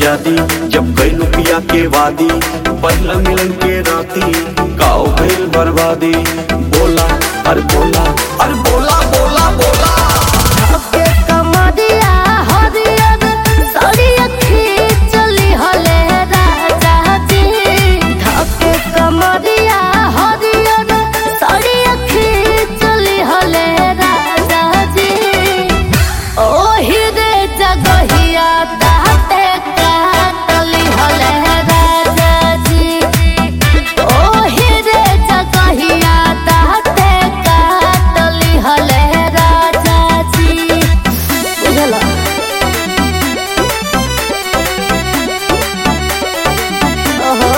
आजादी जब गई पिया के वादी पहला मिलन के राती काओ गई बर्बादी बोला अरे बोला अरे बोला बोला बोला के कमरिया हरियर सड़िया खींचली हले राजा जी धके कमरिया हरियर सड़िया खींचली हले राजा जी ओही रे जगहिया ताते काटली हले राजा जी ओही रे जगहिया ताते काटली हले राजा जी बुझला ओहो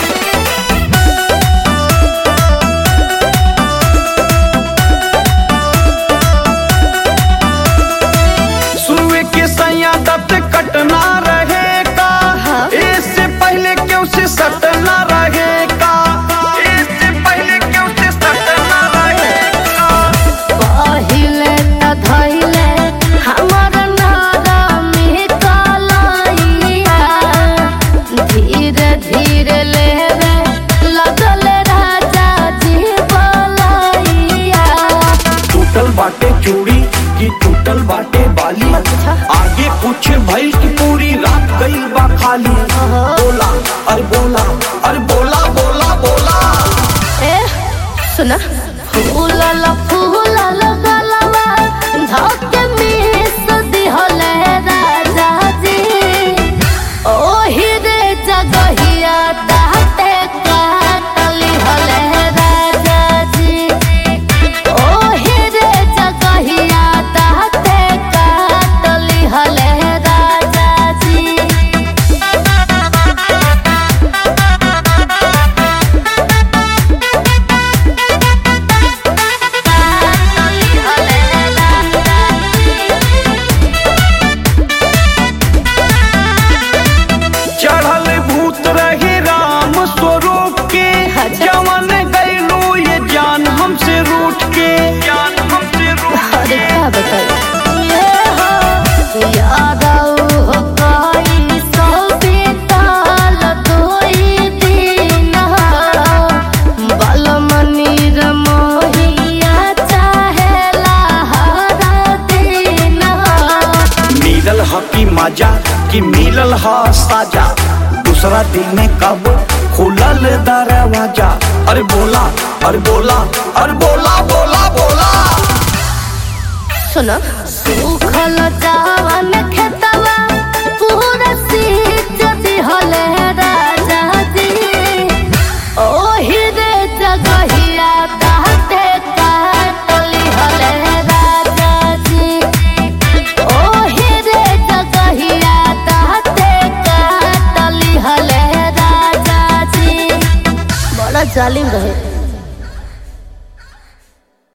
सुए के सैया दत कटना रहेगा इससे पहले क्यों से सटना रहेगा इससे पहले क्यों से सटना रहेगा पहिले त धैले हमर नारामी कलैया धीरे धीरे लेवे लगल राजा जी बलैया टूटल बाटे चूड़ी की टूटल बाटे बाली अच्छा। आगे कुछ भइल की पूरी रात गई बा खाली बोला अरे बोला अरे बोला बोला बोला ए सुना फूलल फूलल गलवा धके मिस दिहले राजा जी ओही रे जगहिया ताते काटली हले राजा जी ओही रे जगहिया ताते काटली हले राजा जी चढ़ल भूत रहे राम स्वरूप के अच्छा। जवन गैलू ये जान हमसे रूठ के जान हमसे रूठ अरे क्या बताई ये हो याद आऊ हो कोई सौ बीताल दोई दिन बलमनी रमोहिया चाहेला हर दिन मिलल ह की मजा कि मिलल ह साजा दूसरा दिन कब खुलल दरवाजा अरे बोला अरे बोला अरे बोला बोला बोला सुनो सूखल चावन खेतवा पूरा सींच दिहले राजा जी ओही रे जगहिया ताते काटली हले राजा जी ओही रे जगहिया ताते काटली हले राजा जी बड़ा जालिम रहे